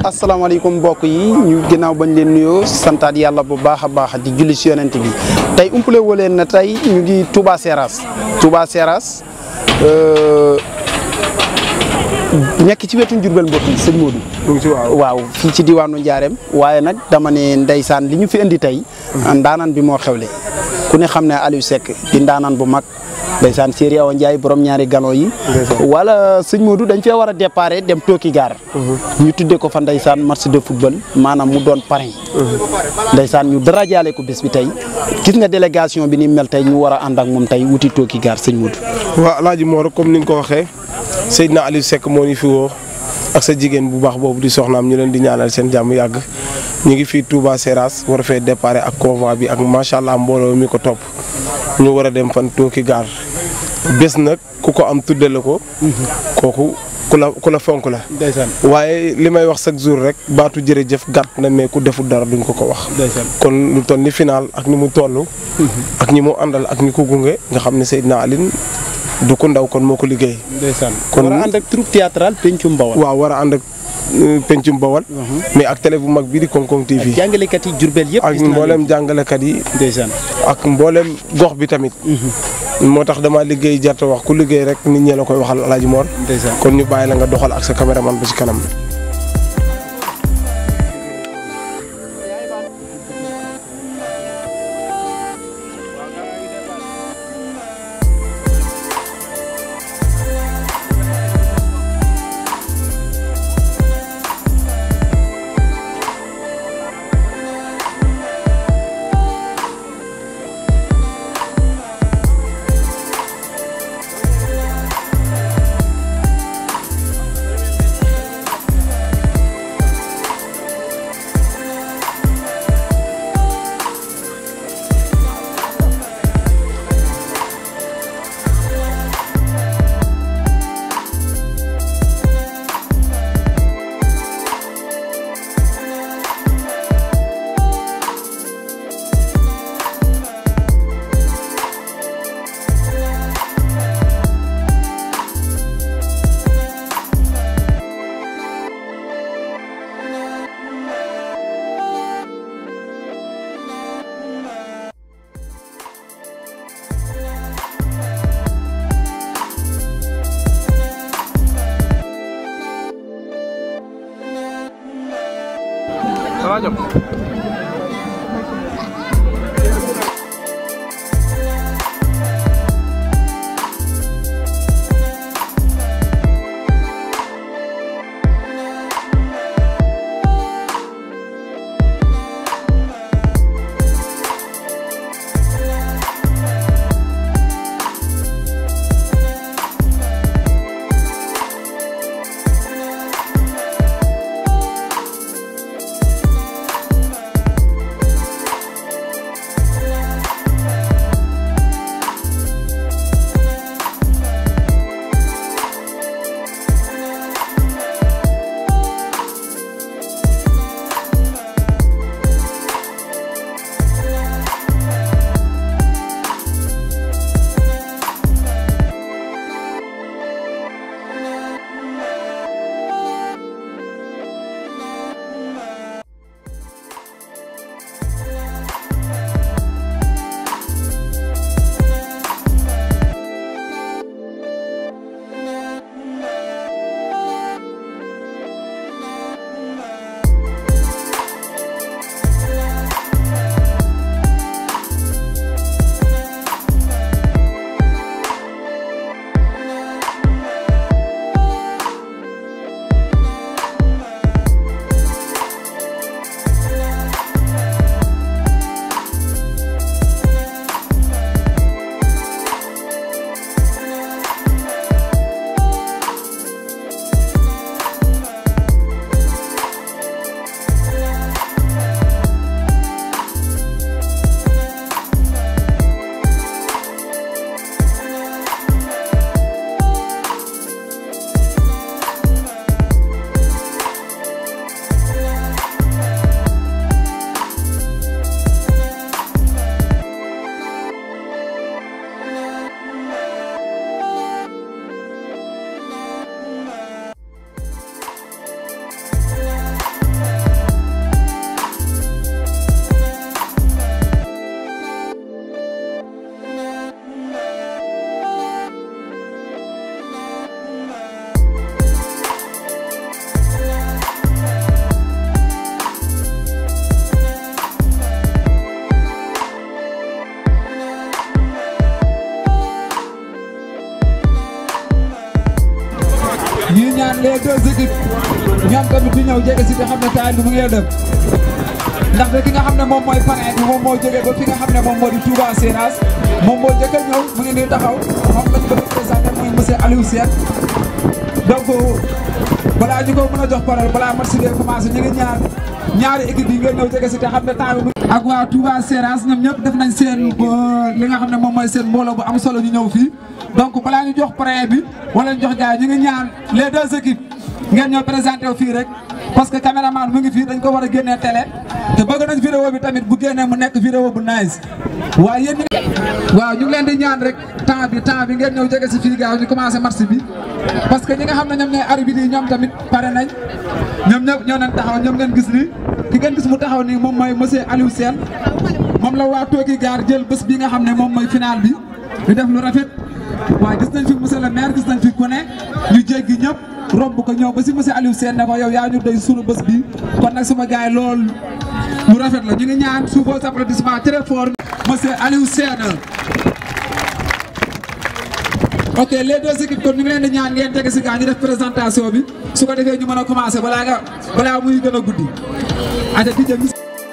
asalaamaaleykum mbokk yi ñu ginnaaw bañ leen nuyoo santaat yàlla bu baax a baax di julli si yonent bi tey umpale woo leen na tey ñu ngi Touba Seras Touba Seras nekk ci wetu Njurbel mbokk yi sëñ Modou. waaw fii ci diwaanu Njaareem waaye nag dama ne ndeysaan li ñu fi indi tey. ndaanaan bi moo xewle ku ne xam ne Aliou Seck di ndaanaan bu mag. ndeysaan Séeri Awa Ndiaye borom ñaari gano yi wala sëñ Modou dañ fee war a déparé dem tooki gaar ñu tuddee ko fa ndeysaan match de football maanaam mu doon parrain ndeysaan ñu darajaale ko bés bi tey gis nga délégation bi ni mel tey ñu war a ànd ak moom tey wuti tooki gaar sëñ Modou waaw Alaaji Mor comme ni nga ko waxee Seydina Aliou Seck moo ñu fi woo ak sa jigéen bu baax boobu di soxnaam ñu leen di ñaanal seen jàmm yàgg ñu ngi fii Touba Seras war a fee déparé ak convoi bi ak macha allah mbooloo mi ko topp ñu war a dem fan tooki gaar bés nag ku ko am tudde la ko kooku ku la ku la fonk la ndeysaan waaye li may wax chaque jour rek baatu jërëjëf gàtt na mais ku deful dara duñ ko ko wax ndeysaan kon lu toll ni final ak ni mu toll ak ñi mu àndal ak ñi ko gunge nga xam ne Seydina Aline du ko ndaw kon moo ko liggéey ndeysaan kon war a ànd ak troupe théâtrale Pencum Bawal waaw war a ànd ak pencum bawal mais ak télé bu mag bii di Konkong TV jàngalekat yi Jurbel yëpp ak gis naa mboolem jàngalekat yi ndeysaan ak mboolem gox bi tamit moo tax dama liggéey jarta wax ku liggéey rek nit ñee la koy waxal Alaaji Mor ndeysaan kon ñu bàyyi la nga doxal ak sa caméraman ba ci kanam les deux équipes ñoom tamit di ñëw jege si te xam ne taay bi mu ngi dem ndaxte ki nga xam ne moom mooy parrain bi moom moo jógee ba fi nga xam ne moom moo di Touba Seras moom moo njëkk a ñëw mu ngi nii taxaw moom lañ ko représenté mooy monsieur Aliou Sène donc balaa ñu ko mën a jox parole balaa match bi commencé ñu ngi ñaar ñaari équipe yi ngeen ñëw jege si te xam ne temps bi ak waa Touba Seras ñoom ñëpp def nañ seen li nga xam ne moom mooy seen mbooloo bu am solo ñu ñëw fii donc balaa ñu jox parrain bi wala ñu jox gars yi ñu ngi ñaan les deux équipes ngeen ñëw présenté wu fii rek parce que caméraman mu ngi fii dañ ko war a génnee télé te bëgg nañ vidéo bi tamit bu génnee mu nekk vidéo bu nice waaye yéen ñi waaw ñu ngi leen di ñaan rek temps bi temps bi ngeen ñëw jege si fii gaaw ñu commencé match bi parce que ñi nga xam ne ñoom ñooy arbitre yi ñoom tamit pare nañ ñoom ñëpp ñoo nañ taxaw ñoom ngeen gis ni ki ngeen gis mu taxaw nii moom mooy monsieur Aliou Sène moom la waa Tooki Gaar jël bés bi nga xam ne moom mooy final bi ñu def lu rafet waaye gis nañ fi monsieur le maire gis nañ fi ku ne ñu jéggi ñëpp romb ko ñëw ba si monsieur Aliou Sène ne ko yow yaa ñu doy sunu bés bi kon nag sama gars yi loolu lu rafet la ñu ngi ñaan sous vos applaudissements très fort monsieur Aliou Sène ok les deux équipes kon ñu ngi leen di ñaan ngeen tege si gaa ñu def présentation bi su ko defee ñu mën a commencé balaa nga balaa muy gën a guddi ata di jëm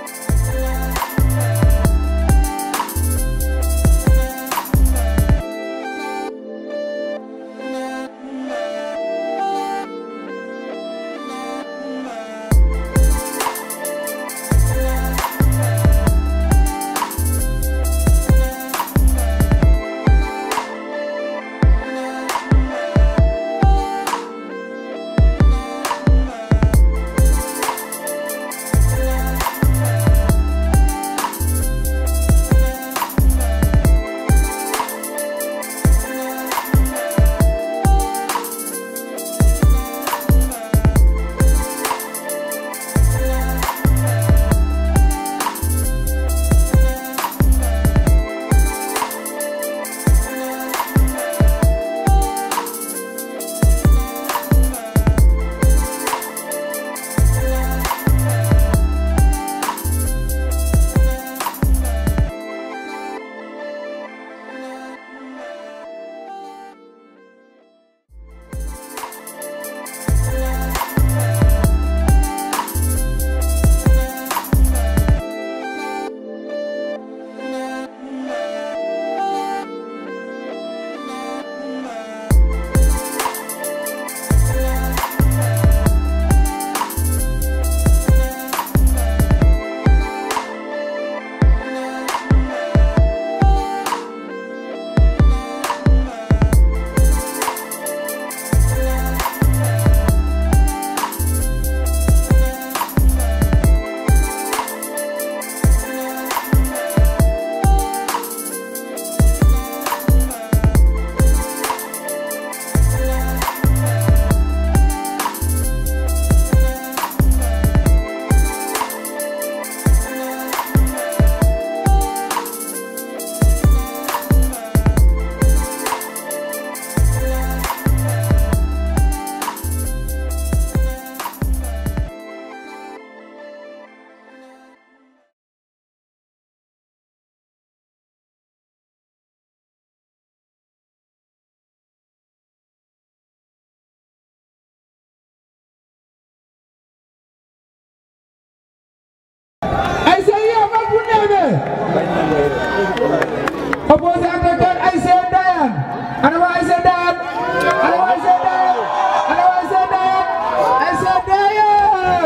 opposé attaquant ASC Ndayane ana waa ASC Ndayane ana waa ASC Ndayane ana waa ASC Ndayane ASC Ndayane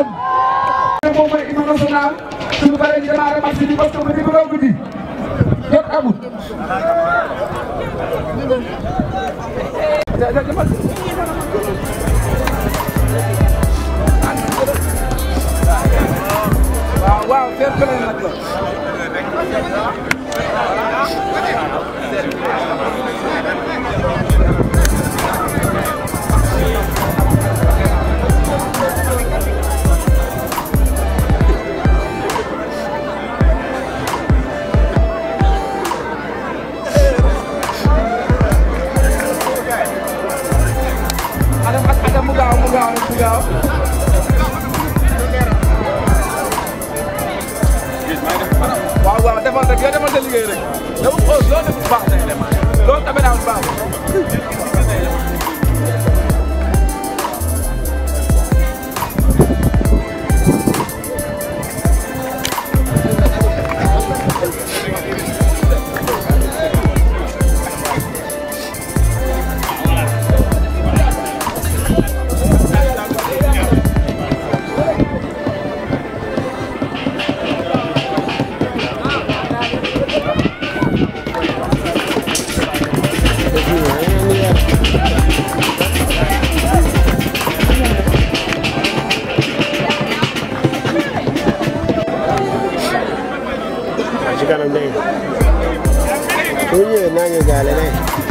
moom mooy hymne national suñu paree ñu démarré match bi parce que mu ngi bëgg guddi jot amul waaw waaw fair play nag la Adam Adam mu gaaw mu gaaw mu gaaw waaw waaw defal rek yow defal sa liggéey rek dafa xool loo def bu baax day dem loolu tamit daal bu baax ci kanam dégg nga bu ñëwee naa ñu gaale ne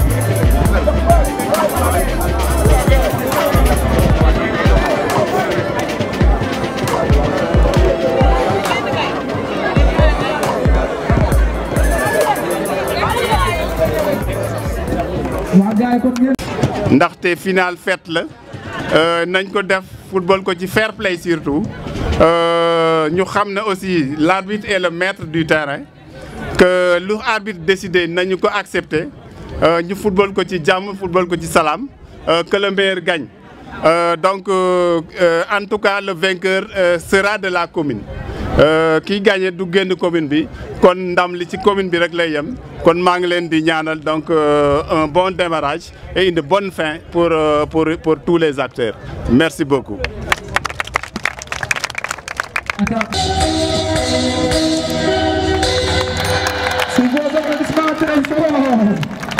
waa gars yi kon ngeen ndaxte final fête la nañ ko def football ko ci fair play surtout ñu xam ne aussi l'arbitre est le maître du terrain que lu arbitre décidé nañu ko accepter ñu football ko ci jàmm football ko ci salaam que le meilleur gagne donc en tout cas le vainqueur sera de la commune kiy gagné du génn commune bi kon ndam li ci commune bi rek lay yem kon maa ngi leen di ñaanal donc un bon démarrage et une bonne fin pour pour pour tous les acteurs merci beaucoup. Sous vos applaudissements très forts.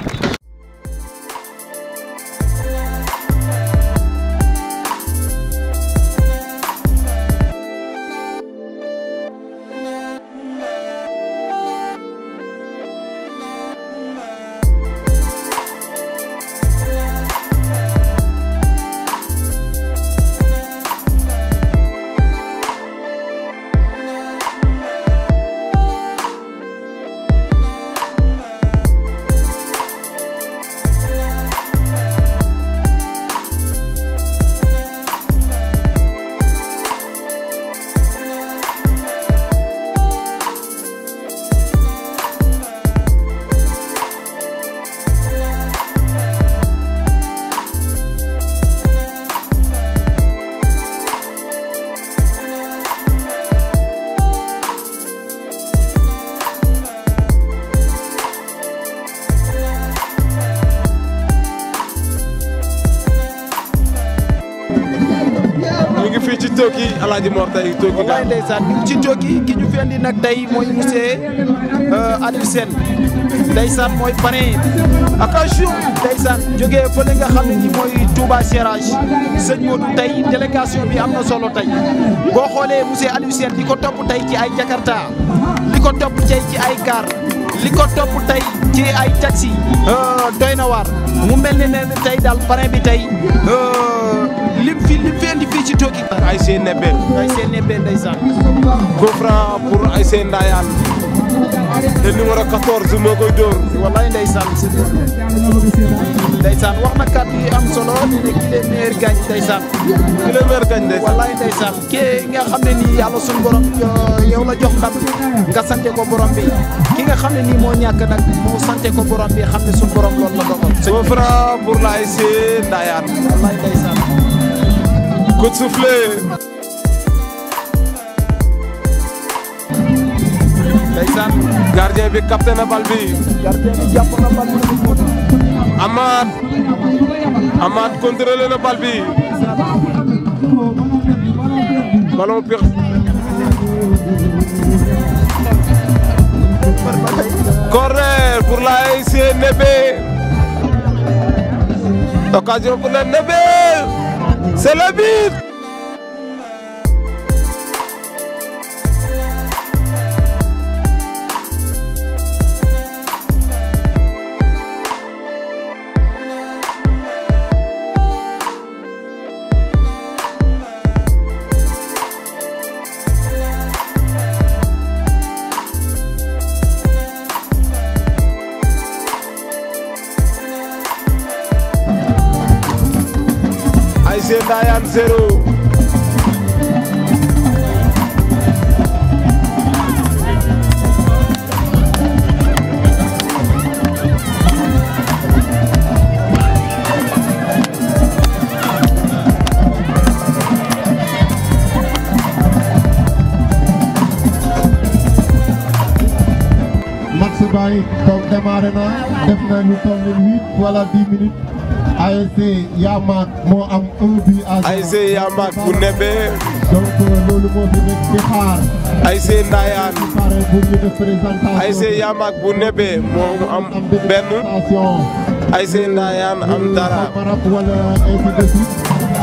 ñu ngi fii ci Toki Alaaji Mor tey Toki wallaay ndeysaan ñu ngi ci Toki ki ñu fi andi nag tey mooy monsieur Aliou Sène ndeysaan mooy parrain attention ndeysaan jógee fële nga xam ne ni mooy Touba Serage sëñ Modou tey délégation bi am na solo tey boo xoolee monsieur Aliou Sène li ko topp tey ci ay Jakarta li ko topp tey ci ay car li ko topp tey ci ay taxi doy na waar mu mel ne ne tey daal parrain bi tey lim fi lim fi andi fii ci Toki ay seen nebbe ay seen nebbe ndeysaan coup franc pour ay seen ndaayaan te numéro 14 moo koy dóor wallaay ndeysaan ndeysaan wax na kàddu yi am solo di ne ki leen meilleur gagne ndeysaan ki la meer gañ de wallaay ndeysaan kii nga xam ne nii yàlla suñu borom yow la jox ndam nga sante ko borom bi ki nga xam ne nii moo ñàkk nag moo sante ko borom bi xam ne suñu borom loolu la dogal coup franc pour la ay seen ndaayaan wallaay ndeysaan coup de soufflet ndeysaan gardien bi capté na bal bi gardien bi jàpp na bal bi Amath Amath contrôlé na bal bi ballon piq corner pour la ASC Nébé occasion pour la Nébé c'est le but ASC Ndayane zéro match bay donc démarré na def na lu toll ni huit wala dix minutes ASC Yamak moo am un but à zéro. ASC Yamak bu Nébé donc loolu moo fi nekk di xaar ASC Ndayane pare pour ñu def présentation ASC Yamak bu Nébé moo am benn présentation ASC Ndayane am dara marab wala ainsi de suite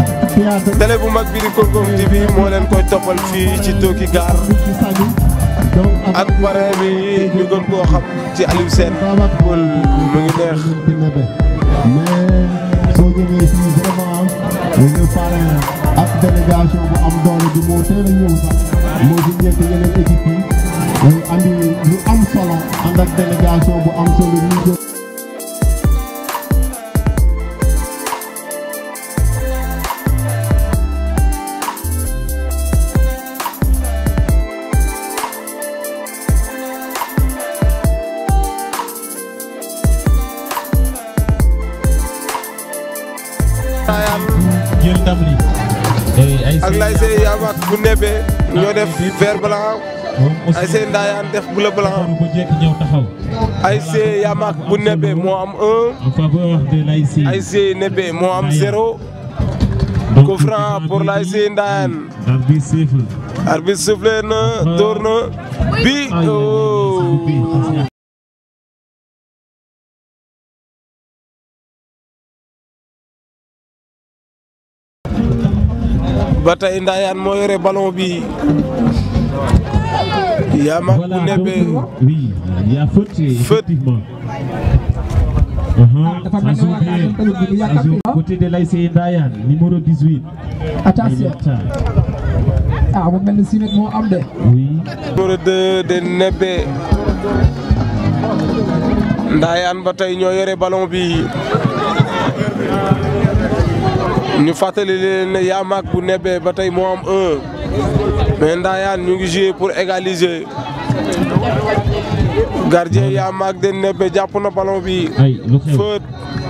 théâtre télé bu mag bi di Koungheul TV moo leen koy toppal fii ci Toki Gare ci Saly ak pare bi ñu gën koo xam ci Aliou Sène Pël mu ngi neex mais soo ñëwee fii vraiment ñu parrain ak délégation bu am doole bi moo teel a ñëw sax moo ci njëkk yeneen équipe yi ñu andi lu am solo ànd ak délégation bu am solo ñu jël jël ndam li ay ak lay see yaamaak bu nebee ñoo def vert blanc ay see ndaayaan def bleu blanc bu jekk ñëw taxaw ay see yaamaak bu nebee moo am un en faveur de l'ASC ay see nebee moo am zéro coup franc pour lay see ndaayaan arbitre siffle arbitre soufflé na dóor na bi oh. ba tey Ndayane moo yore ballon bi Yamak bu nebe oui il y a faute effectivement dafa mel ni waa Kajoor tamit bi du yàkkamti ah. côté de l'ASC Ndayane numéro 18 attention ah mu mel ni si moo am de. oui numéro 2 de nebe Ndayane ba tey ñoo yore ballon bi ñu fàttali leen ne Yamak bu nebe ba tey moo am un mais Ndayane ñu ngi joué pour égaliser gardien Yamak de nebe jàpp na ballon bi ay lu xew faute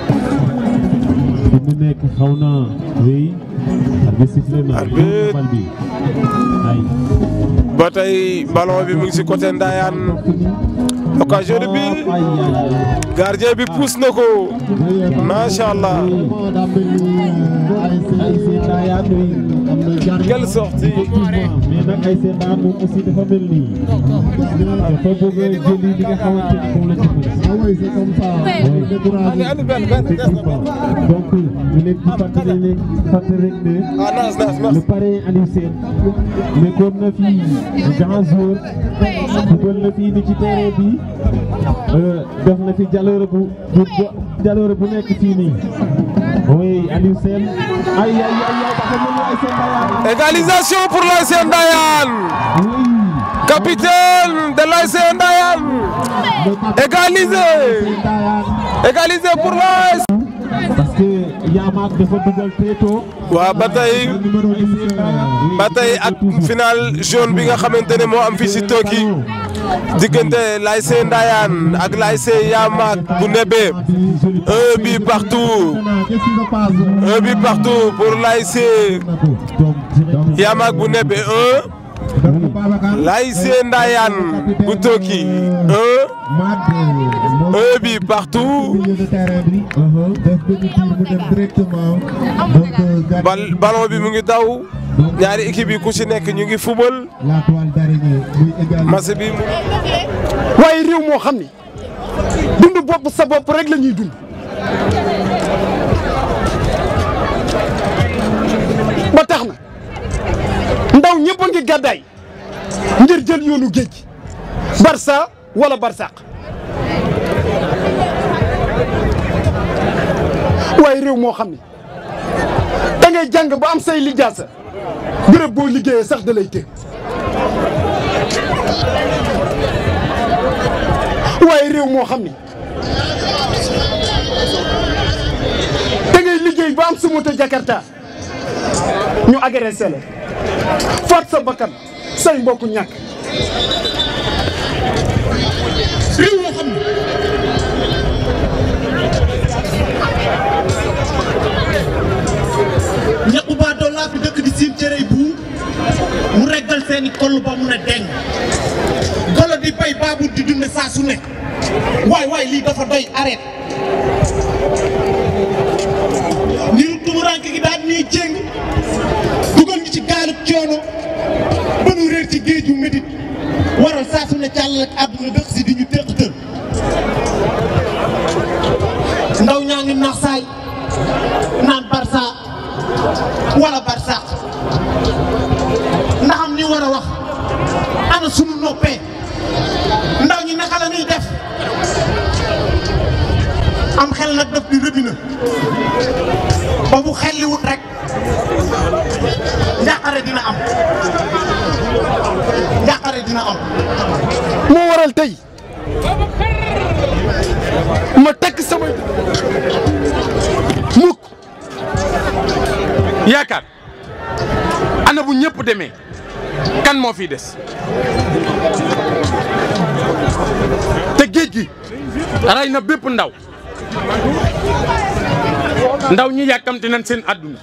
fi mu nekk xaw na oui arbitre sifflé na Arbitre. bal bi ay ba tey ballon bi mu ngi si côté Ndayane occasion de but ay ay gardien bi pousse na ko macha allah vraiment daa mel ni ASC Ndayane oui am na jar quelle sortie effectivement mais nag ASC Ndayane moom aussi dafa mel nii dafa bëgg a jëli li nga xamante ni moom la ci mën ah oui c'est comme ça on découragé effectivement donc ñu leen di fàttali leen fàttali rek ne ah naas naas le merci parrain Aliou Sène nekkoon na fi grand jour dugal na fi ni ci terrain bi euh, def na fi jaloore bu bu bu- jaloore bu nekk fii nii oui Aliou Sène ay ay ay ay dafa mel ni ay seen bayaan égalisation pour l'ASC Ndayane oui capitaine de l'ASC Ndayane égalisé égalisé pour l'ASC parce que Yamak dafa dugal très tôt waaw ba tey ba tey ak final jaune bi nga xamante ne moo am fii si Toki diggante l'ASC Ndayane ak l'ASC Yamak bu nebe un but partout qu'est-ce qui se passe un but partout pour l'ASC donc direct Yamak bu nebe un l'ASC Ndayane bu Toki un un but partout milieu de terrain bi def benn tir mu dem directement donc gardien bal ballon bi mu ngi daw ñaari équipe yi ku ci nekk ñu ngi fubal la toile d'araignée muy égal match bi mu waaye réew moo xam ni dund bopp sa bopp rek la ñuy dund ba tax na ndaw ñëpp a ngi gàddaay ngir jël yoonu géej Barça wala Barsaq waaye réew moo xam ni da ngay jàng ba am say lijaasa bërëb boo liggéeyee sax da lay të waaye réew moo xam ni da ngay liggéey ba am sa moto Jakarta ñu agressé la faat sa bakkan say mbokku ñàkk réew moo xam ni ñaqu baa dollaa fi dëkk di siim cërëy bu mu reggal seeni koll ba mu ne deng golo di bay baabur di dunde saa su ne waay waay lii dafa doy arrête niru tumuranke gi daan ñuy jéng dugal ñu ci gaalub coono ba nu réer ci géeju médit waral saa su ne càll ak àdduna dëkk si di ñu téq tër ndaw ñaa ngi nax saay naan Barça wala Barsaq ndax am ni war a wax ana sunu noppee ndaw ñi naka la ñuy def am xel nag daf di rëbina ba bu xelli wut rek njàqare dina am njàqare dina am moo waral tey ma takk sama mukk yaakaar ana bu ñëpp demee kan moo fi des te géej gi ray na bépp ndaw ndaw ñi yàkkamti nañ seen àdduna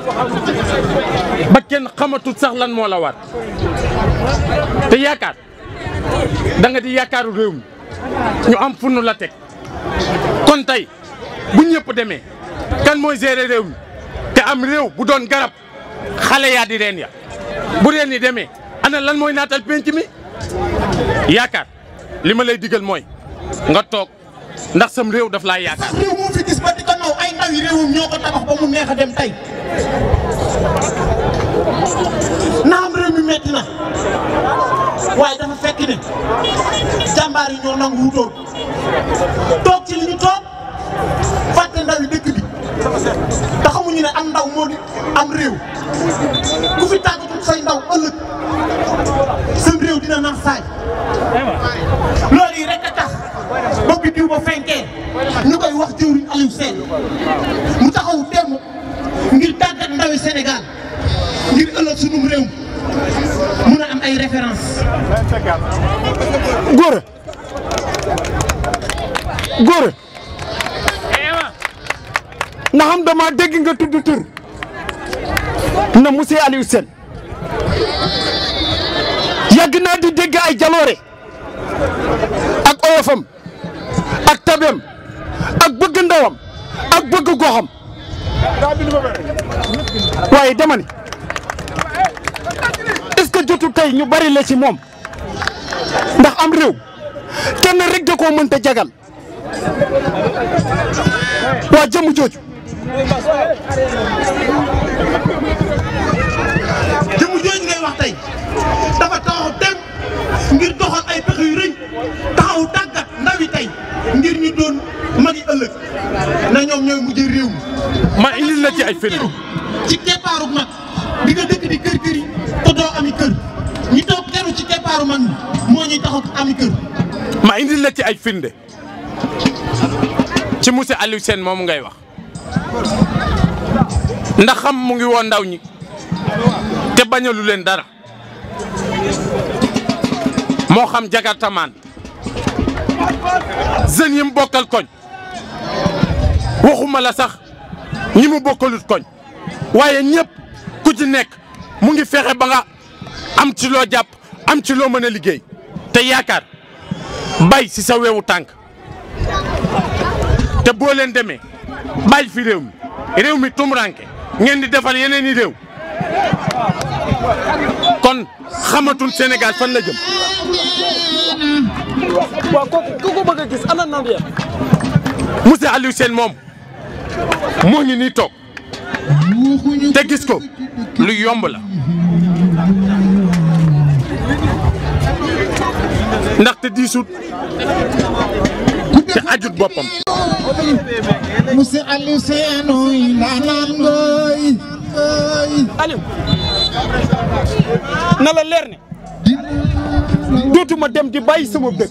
ba kenn xamatul sax lan moo la war te yaakaar da nga di yaakaaru réew mi ñu am fu nu la teg kon tey bu ñëpp demee kan mooy gérer réew mi te am réew bu doon garab xale yaa di reen ya bu reen yi demee ana lan mooy naatal penc mi yaakaar li ma lay digal mooy nga toog ndax sam réew daf laa yaakaar réew moo fi gis ba di ko naw ay ndaw yi réewum ñoo ko tabax ba mu neex a dem tey naam réew mi metti na waaye dafa fekk ne jàmbaar yi ñoo nangu wutoon toog ci li ñu toog fàtte ndaw yi dëkk bi te xamuñu ne am ndaw moo di am réew ku fi tàggatul say ndaw ëllëg sam réew dina nax saay loolu yi rek a tax ba biddiw ba fenkee ñu koy wax jëwriñ Aliou Sène mu taxaw temm ngir tàggat ndawi Sénégal ngir ëllëg sunum réew mun a am ay référence góor góor na xam dama dégg nga tudd tur na monsieur Aliou Sène yàgg naa di dégg ay jaloore ak oyofam ak tabeem ak bëgg ndawam ak bëgg goxam waaye dama ni est-ce que jotu tey ñu bari la ci moom ndax am réew kenn rek da koo mënta jagal waa jëmu jooju jëmu jooju ngay wax tey dafa taxaw tem ngir doxal ay pexe yu rëy taxaw tàggat ndawi tey ngir ñu doon magi ëllëg na ñoom ñooy mujjee réew mi ma indil la ci ay firnde ci keppaaru mag di nga dëkk di kër kër yi te doo ami kër ñi toog teru ci keppaaru mag mi moo ñuy taxaw ami kër ma indil la ci ay firnde ci monsieur Aliou Sène moomu ngay wax ndax xam mu ngi woon ndaw ñi te bañalu leen dara moo xam jagartamaan jeunes yi mu bokkal koñ waxuma la sax ñi mu bokkalut koñ waaye ñëpp ku ci nekk mu ngi fexe ba nga am ci loo jàpp am ci loo mën a liggéey te yaakaar bay si sa weewu tànk te boo leen demee bàyyi fi réew mi réew mi tumuranke ngeen di defal yeneen i réew kon xamatul Sénégal fan la jëm. waaw kooku ku ko bëgg a gis ana nan ya monsieur Aliou Sène moom moo ngi nii toog te gis ko lu yomb la ndaxte diisut te ajut boppam. monsieur Aliou Sène oy ndaanaan ngoy Aliou na la leer ne dootuma dem di bàyyi sama dëkk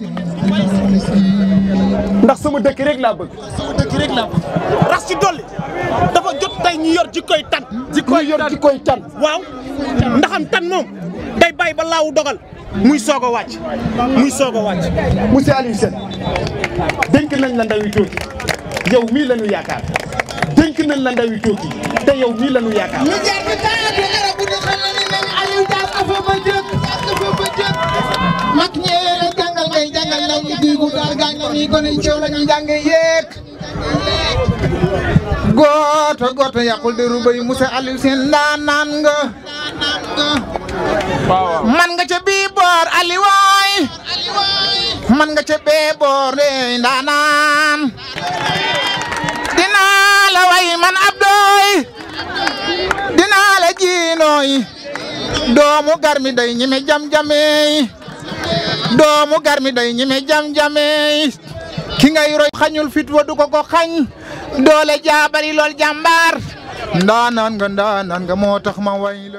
ndax sama dëkk rek laa bëgg sama dëkk rek la rax ci dolli dafa jot tey ñu yor jikkoy tan jikkoy yor jikkoy tan waaw ndaxam tan moom day bàyyi ba laawu dogal muy soog a wàcc muy soog a wàcc monsieur Aliou Sène dénk nañ la ndawi tuuti yow mii la ñu yaakaar dénk nañ la ndawi tuuti te yow mii la ñu yaakaar lu jaar bi taatu arab bu ñu xam ne nañ Aliou Dias afa ba jëkk afa ba jëkk mag ñee la jàngal ngay jàngal ndaw ñi duy gu daal gaañ la ñuy gone ceew la ñuy jànge yeek gooto gooto yàqul de rubay monsieur Aliou Sène ndaanaan nga man nga ca bii boor Ali waay man nga ca bee boor de ndaanaan dinaa la way man Abdoy dinaa la jiinooy doomu garmi day ñime jam-jamey doomu garmi day ñime jam-jame ki ngay roy xañul fit wa du ko ko xañ doole jaabari lool jàmbaar ndaanaan nga ndaanaan nga moo tax ma way la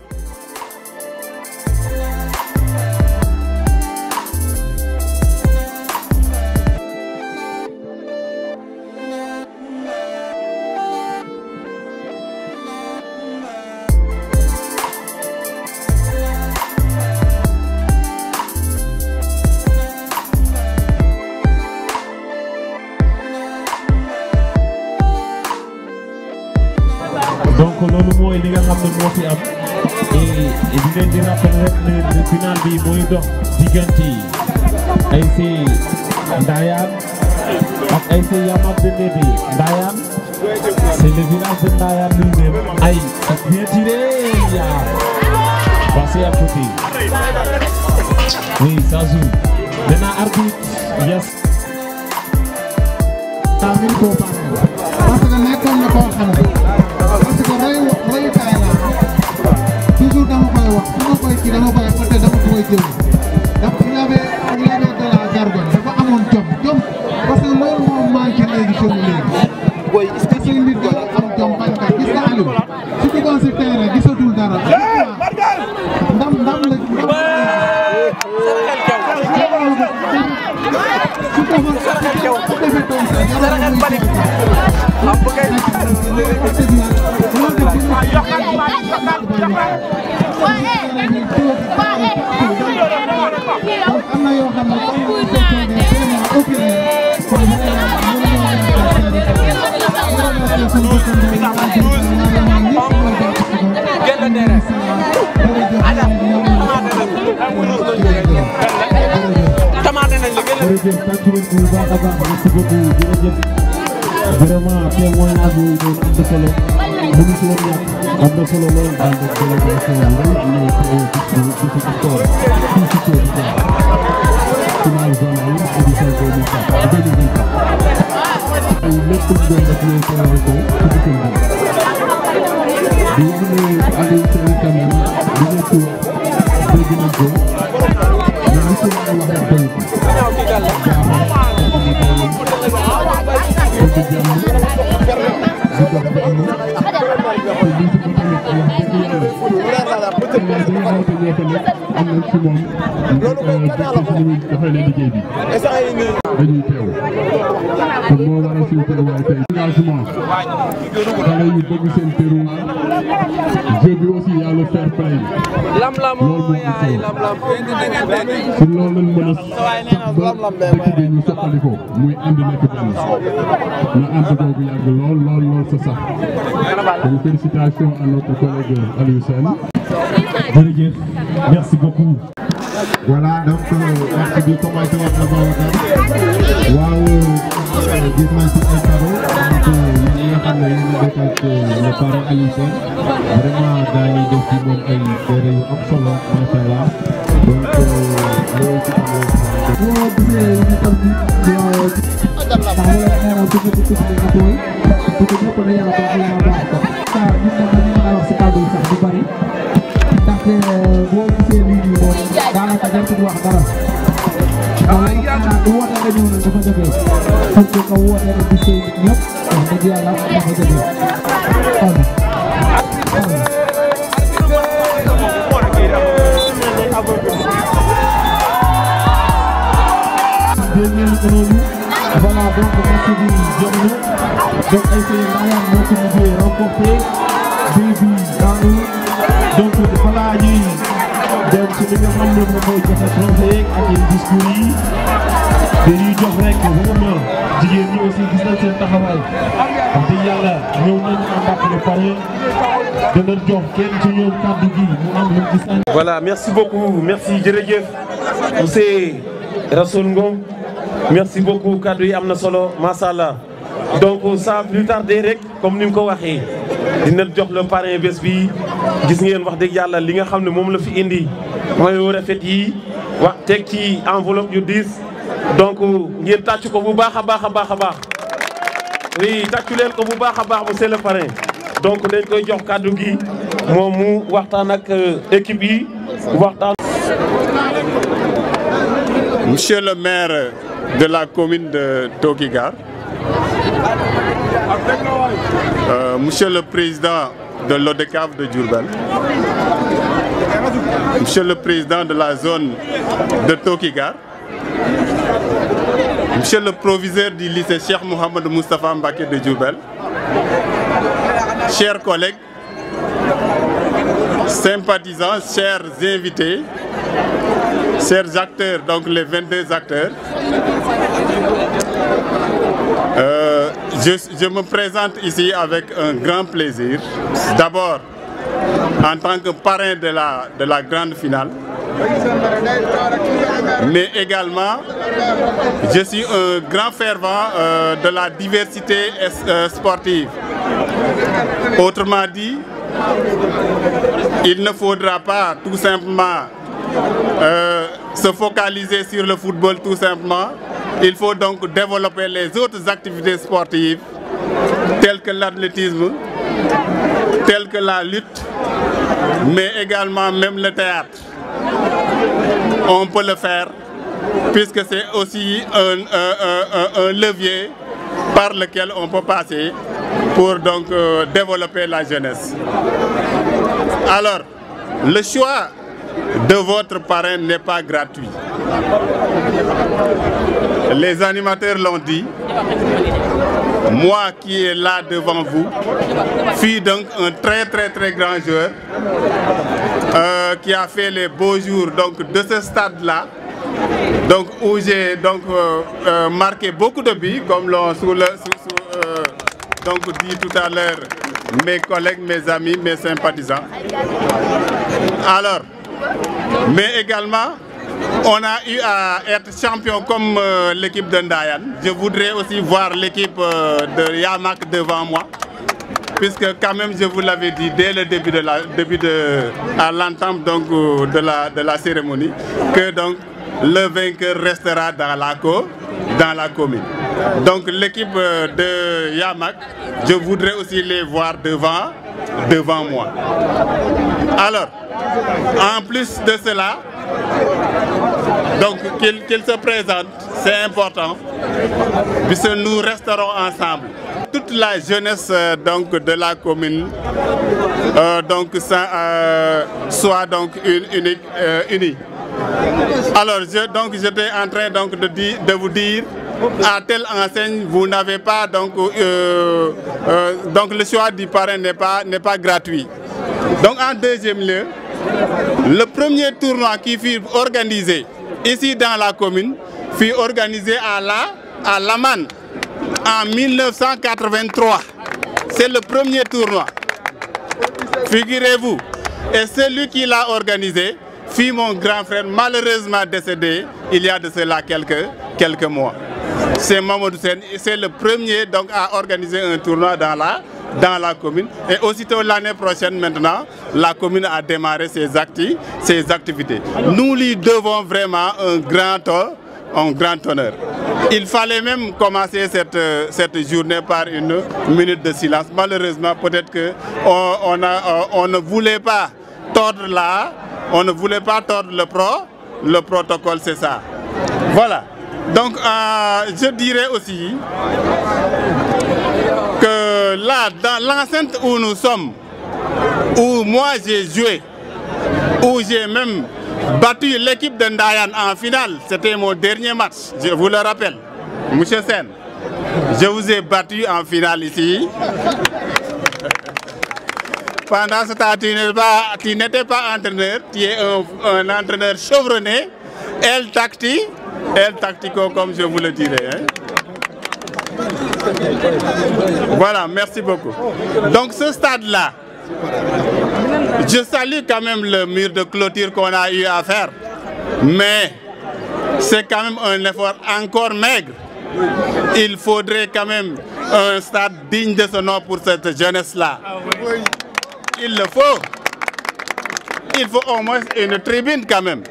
donc loolu mooy li nga xam ne moo fi am et di leen di rappel rek ne final bi mooy dox diggante ASC Ndayane ak ASC Yamak de Ndébi Ndayane c'est le village de Ndayane lui-même ay c'est bien tiré ya passé à côté oui ça joue maintenant arbitre yes tamit koo pare parce que nekkoon na koo xam ne parce que roy royukaay la toujours dama koy wax su ma koy kii dama koy peut-être dama koy jël ndax il avait il avait de la gargogne dafa amoon jom jom parce que loolu moo manqué léegi ci léegi booy est-ce que ci nit dafa am jom bañ ka gis nga Aliou su duggoon si terrain gisatul dara ndam ndam la jërëjëf tàcc nañ ko bu baax a baax merci beaucoup jërëjëf vraiment témoignage yooyu noonu am na solo mënu si woon ñàkk am na solo lool daal de délégation yu rëy am na ko ci ci ci sport fii ci Thiel final zone yi édition 2024 2024 ay lépp lu doon def ñooy teewal ko ci dikkam bi di wax ne Aliou Seye tamit di nekk dégg nañ ko mais li ci mën a wax rek doy ko dañuy teew kon moo waral suñu teewaay tey engagement xale yi bëgg seen terroir jeu bi aussi y a le fair play loolu moo am solo si loolu lañ mën a sax ba dëkk bi ñu soppali ko muy ànd nekk benn na ànd boobu yàgg lool lool lool sa sax donc félicitations à notre collègue Aliou Sène jërëjëf merci beaucoup voilà donc merci bi commencé wax na Babacar waaw gis nañ ci ay cadeau donc yéen ñi nga xam ne yéen a dëkk ak le parent Aliou Sène vraiment gars yi def ci moom ay téere yu am solo macha allah donc loolu ci am boo gisee ñu tam ci taxawal xeeral ci ñëpp ci nga tooy parce que ñëpp na yàlla baax yàlla baax ko ça ñun moom dañu mën a wax si kàddu yi sax du bari ndaxte boo gisee lii nii moom daanaka jartul wax dara waaw du woote nga ñëw nag dafa jafe surtout que woote rek di sëy nit ñëpp wax dëgg yàlla dafa jafe xam Voilà donc merci bi jot na donc ay sëy Ndayane moo ko mujjee remporté bii bi daanu donc balaa ñuy dem ci li nga xam ne moom mooy joxe trophée ak yenn discours yi dañuy jox rek vraiment jigéen ñi aussi gis nañ seen taxawaay wax dëgg yàlla ñëw nañ ànd ak le parrain dana jox kenn ci ñoom kàddu gi mu am lu gis nañ. Voilà, merci beaucoup. Merci jërëjëf monsieur Rassoul Ngom. Merci beaucoup kaddu yi am na solo macha allah donc sans plus tarder rek comme ni mu ko waxee dina jox le parrain bés bi gis ngeen wax dëgg yàlla li nga xam ne moom la fi indi mooy yu rafet yi wax teg ci enveloppe yu diis donc ngeen tàcc ko bu baax a baax a baax a baax oui tàccu leen ko bu baax a baax monsieur le parrain donc dañ koy jox kaddu gi moom mu waxtaan ak équipe yi waxtaan. Monsieur le maire de la commune de Tokigar, euh, Monsieur le président de l'ODECAV de Djurbel, Monsieur le président de la zone de Tokigar, Monsieur le proviseur du lycée Cheikh Mohamed Moustapha Mbake de Djurbel, chers collègues, sympathisants, chers invités, chers acteurs, donc les 22 acteurs, euh, je, je me présente ici avec un grand plaisir. D'abord, en tant que parrain de la, de la grande finale, mais également, je suis un grand fervent euh, de la diversité euh, sportive. Autrement dit, il ne faudra pas tout simplement euh, se focaliser sur le football tout simplement. Il faut donc développer les autres activités sportives telles que l'athlétisme, telles que la lutte, mais également même le théâtre. On peut le faire puisque c'est aussi un, un, un, un, levier par lequel on peut passer pour donc euh, développer la jeunesse. Alors, le choix de votre parrain n'est pas gratuit. Les animateurs l'ont dit. Moi qui est là devant vous, suis donc un très très très grand joueur euh, qui a fait les beaux jours donc, de ce stade-là. Donc où j'ai donc euh, euh, marqué beaucoup de buts, comme l'ont sous le, sous, sous, donc dit tout à l'heure mes collègues, mes amis, mes sympathisants. Alors, mais également, on a eu à être champion comme euh, l'équipe de Ndayan. Je voudrais aussi voir l'équipe euh, de Yamak devant moi. Puisque quand même, je vous l'avais dit dès le début de la, début de, à l'entente donc de la, de la cérémonie, que donc le vainqueur restera dans la, co, dans la commune. Donc l'équipe de Yamak, je voudrais aussi les voir devant, devant moi. Alors, en plus de cela, donc qu'ils qu se présentent, c'est important, puisque nous resterons ensemble. Toute la jeunesse euh, donc, de la commune euh, donc, ça, euh, soit donc une, unique, unie. Alors, je, donc, j'étais en train donc, de, dire, de vous dire à telle enseigne, vous n'avez pas donc, euh, euh, donc le choix du parrain n'est pas, n'est pas gratuit. Donc en deuxième lieu, le premier tournoi qui fut organisé ici dans la commune fut organisé à la à Laman en 1983. C'est le premier tournoi. Figurez-vous. Et celui qui l'a organisé fut mon grand frère, malheureusement décédé il y a de cela quelques, quelques mois. C'est Mamadou Sen, c'est le premier donc, à organiser un tournoi dans la, dans la commune. Et aussitôt l'année prochaine maintenant, la commune a démarré ses, acti ses activités. Nous lui devons vraiment un grand, un grand honneur. Il fallait même commencer cette, cette journée par une minute de silence. Malheureusement, peut-être qu'on on a, on ne voulait pas tordre là, on ne voulait pas tordre le, pro, le protocole, c'est ça. Voilà. Donc, euh, je dirais aussi que là, dans l'enceinte où nous sommes, où moi j'ai joué, où j'ai même battu l'équipe de Ndayan en finale, c'était mon dernier match, je vous le rappelle. Monsieur Sen, je vous ai battu en finale ici. Pendant ce temps, tu n'étais pas, pas, entraîneur, tu es un, un entraîneur chevronné, El Tacti, El Tactico, comme je vous le dirais. Hein. Voilà, merci beaucoup. Donc ce stade-là, je salue quand même le mur de clôture qu'on a eu à faire, mais c'est quand même un effort encore maigre. Il faudrait quand même un stade digne de ce nom pour cette jeunesse-là. Il le faut. Il faut au moins une tribune quand même.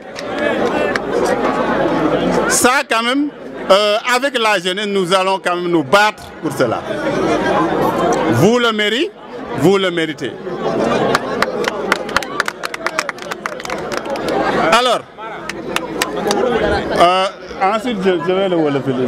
Ça quand même, euh, avec la jeunesse, nous allons quand même nous battre pour cela. Vous le méritez, vous le méritez. Alors, euh, ensuite je, je vais le wolofil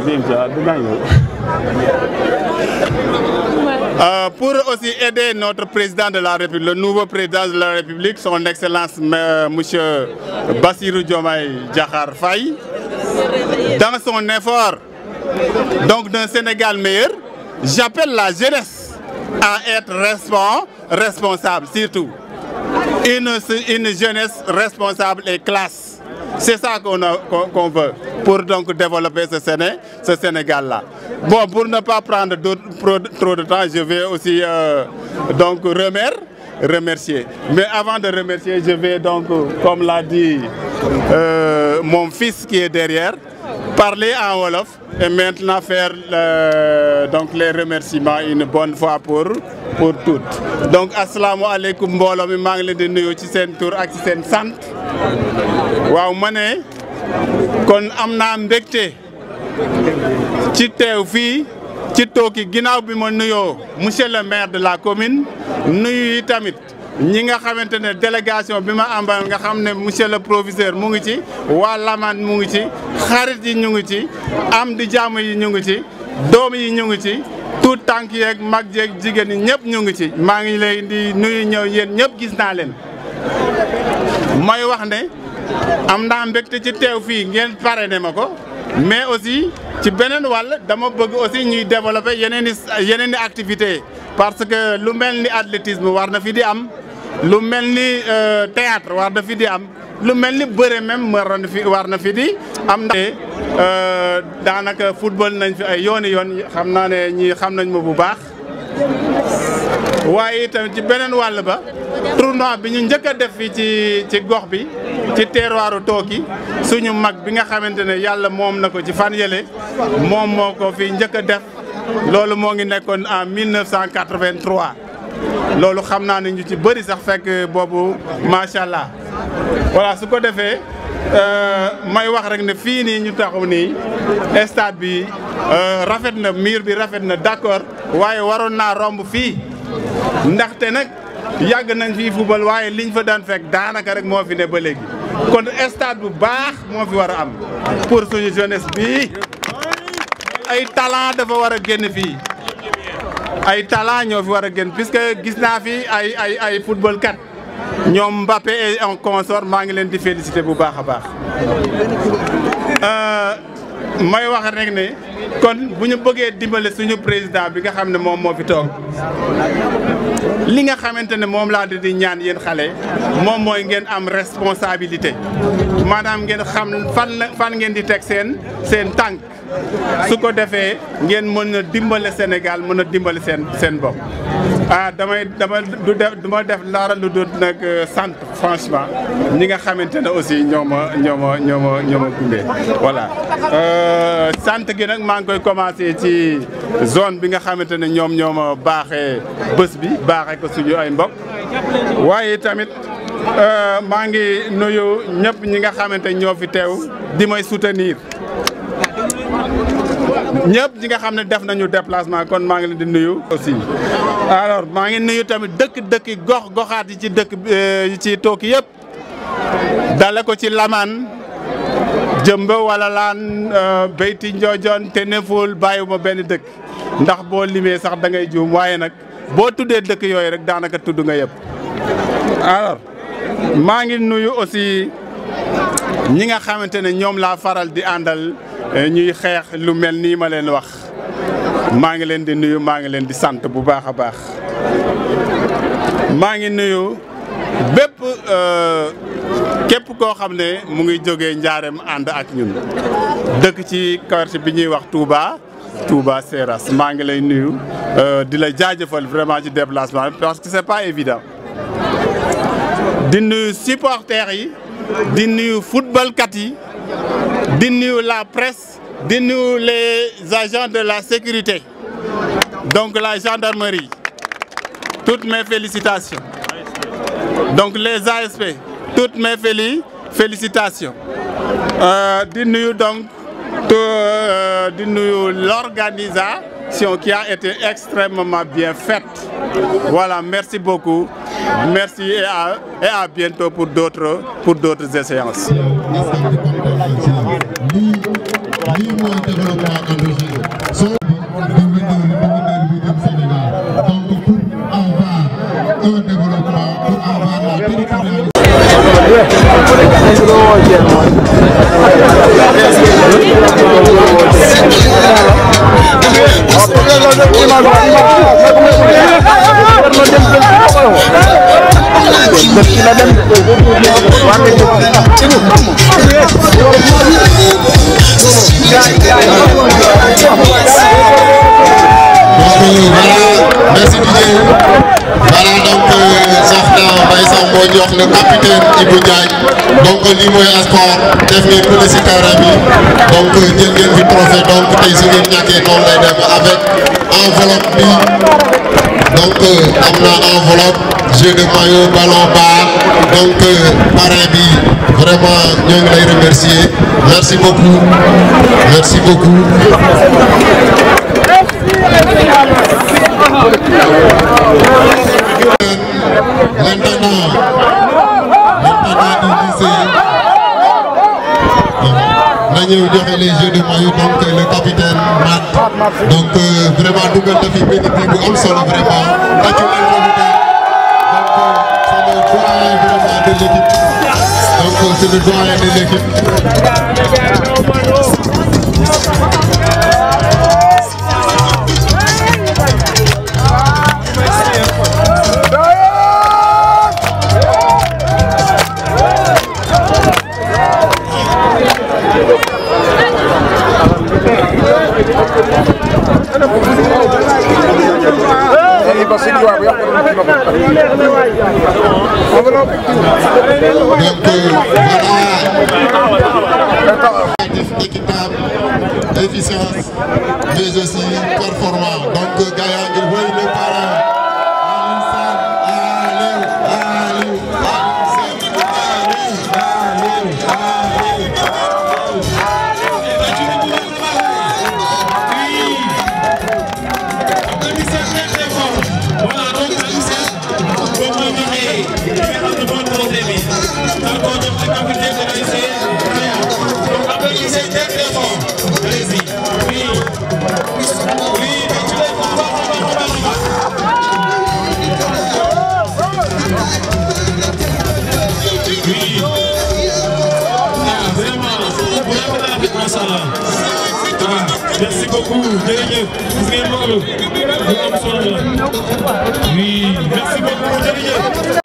euh, pour aussi aider notre président de la République, le nouveau président de la République, son Excellence euh, Monsieur Bassirou Diomaye Diakhar Faye, dans son effort donc d'un Sénégal meilleur, j'appelle la jeunesse à être respons- responsable surtout. Une, une jeunesse responsable et classe. C'est ça qu'on a- qu'on qu'on veut pour donc développer ce, Séné, ce Sénégal-là. Bon, pour ne pas prendre d'autres- pro- trop de temps, je vais aussi euh, donc remer- remercier. Mais avant de remercier, je vais donc, comme l'a dit euh, mon fils qui est derrière, parler en Wolof et maintenant faire euh, donc les remerciements une bonne fois pour pour toutes. Donc asalaamaaleykum mbooloo mi maa ngi leen di nuyu ci seen tur ak ci seen sant waaw ma ne kon am naa mbégte ci teew fii ci tooki ginnaaw bi ma nuyoo monsieur le maire de la commune nuyu yi tamit ñi nga xamante ne délégation bi ma àmbal nga xam ne monsieur le proviseur mu ngi ci waa Lamane mu ngi ci xarit yi ñu ngi ci am di jàmm yi ñu ngi ci doom yi ñu ngi ci tout tànk yeeg mag jeeg jigéen ñi ñëpp ñu ngi ci maa ngi lay di nuyu ñëw yéen ñëpp gis naa leen mooy wax ne am naa mbégte ci teew fii ngeen parrainé ma ko mais aussi ci beneen wàll dama bëgg aussi ñuy développer yeneen i yeneen i activités parce que lu mel ni athlétisme war na fi di am lu mel ni euh, théâtre war na fi di am lu mel ni bëre même war na fi war na fi di am ndax euh, daanaka football nañ fi ay yooni yoon xam naa ne ñii xam nañ ma bu baax waaye itam ci beneen wàll ba tournoi bi ñu njëkk a def fii ci ci gox bi ci terroiru Tooki suñu mag bi nga xamante ne yàlla moom na ko ci fan yële moom moo ko fi njëkk a def loolu moo ngi nekkoon en 1983 loolu xam naa ne ñu ci bëri sax fekk boobu macha allah voilà su ko defee may wax rek ne fii nii ñu taxaw nii stade bi rafet na mur bi rafet na d'accord waaye waroon naa romb fii ndaxte nag yàgg nañ fii football waaye liñ fa daan fekk daanaka rek moo fi ne ba léegi kon stade bu baax moo fi war a am pour suñu jeunesse bi ay talent dafa war a génn fii ay talent ñoo fi war a génn puisque gis naa fi ay ay ay football kat ñoom Mbappé et en consort maa ngi leen di féliciter bu baax a baax may wax rek ne kon bu ñu bëggee dimbale suñu président bi nga xam ne moom moo fi toog li nga xamante ne moom laa di ñaan yéen xale moom mooy ngeen am responsabilité maanaam ngeen xam fan la fan ngeen di teg seen seen tànk su ko defee ngeen mën a dimbale Sénégal mën a dimbale seen seen bopp. ah damay dama du def du ma def dara lu dul nag sant franchement ñi nga xamante ne aussi ñoo ma ñoo ma ñoo ma ñoo ma gunge voilà. sant gi nag maa ngi koy commencé ci zone bi nga xamante ne ñoom ñoo ma baaxee bés bi baaxee ko suñu ay mbokk waaye tamit maa ngi nuyu ñëpp ñi nga xamante ñoo fi teew di may soutenir. ñëpp ñi nga xam ne def nañu déplacement kon maa ngi leen di nuyu aussi alors maa ngi nuyu tamit dëkk dëkki gox goxaat yi ci dëkk yi ci Tooki yëpp dale ko ci Laman jëmba wala laan Beyti Njoojoon te neful bàyyiwuma benn dëkk ndax boo limee sax da ngay juum waaye nag boo tuddee dëkk yooyu rek daanaka tudd nga yëpp alors maa ngi nuyu aussi ñi nga xamante ne ñoom laa faral di àndal ñuy xeex lu mel nii ma leen wax maa ngi leen di nuyu maa ngi leen di sant bu baax a baax maa ngi nuyu bépp képp koo xam ne mu ngi jógee njaareem ànd ak ñun dëkk ci quartier bi ñuy wax Touba Touba Seras maa ngi lay nuyu di la jaajëfal vraiment ci déplacement parce que c'est pas évident di nuyu supporters yi di nuyu footballkat yi di nuyu la presse di nuyu les agents de la sécurité donc la gendarmerie toutes mes félicitations donc les ASP toutes mes féli félicitations euh, di nuyu donc euh, di nuyu l'organisation qui a été extrêmement bien faite voilà merci beaucoup merci et à, et à bientôt pour d'autres pour d'autres séances lii mooy développement endogène soo bi devenir devenir bi dem Sénégal donc pour avoir un développement pour avoir la territorialisation merci Didier voilà donc soxna Mbaye Samb moo jox le capitaine Ibou Diagne donc lii mooy sport def ngeen ko si terrain bi donc jël ngeen fi trophée donc tey su ngeen ñàkkee noonu lay dem avec enveloppe bi donc am na enveloppe jeu de maillot ballon bar donc parrain bi vraiment ñoo ngi lay remercier merci beaucoup merci beaucoup. L'intendant, l'intendant du lycée, na ñëw joxe les jeux de maillot donc le capitaine Matt donc vraiment dugal na fi benn bii bu am solo vraiment tàccu leen ko bu baax donc c'est le doyen de l'équipe donc c'est le doyen de l'équipe. équitable, efficience, mais aussi performant. Donc, Gaïa, il voit le parrain. merci beaucoup jërëjëf gis ngeen loolu lu am solo la oui merci beaucoup jërëjëf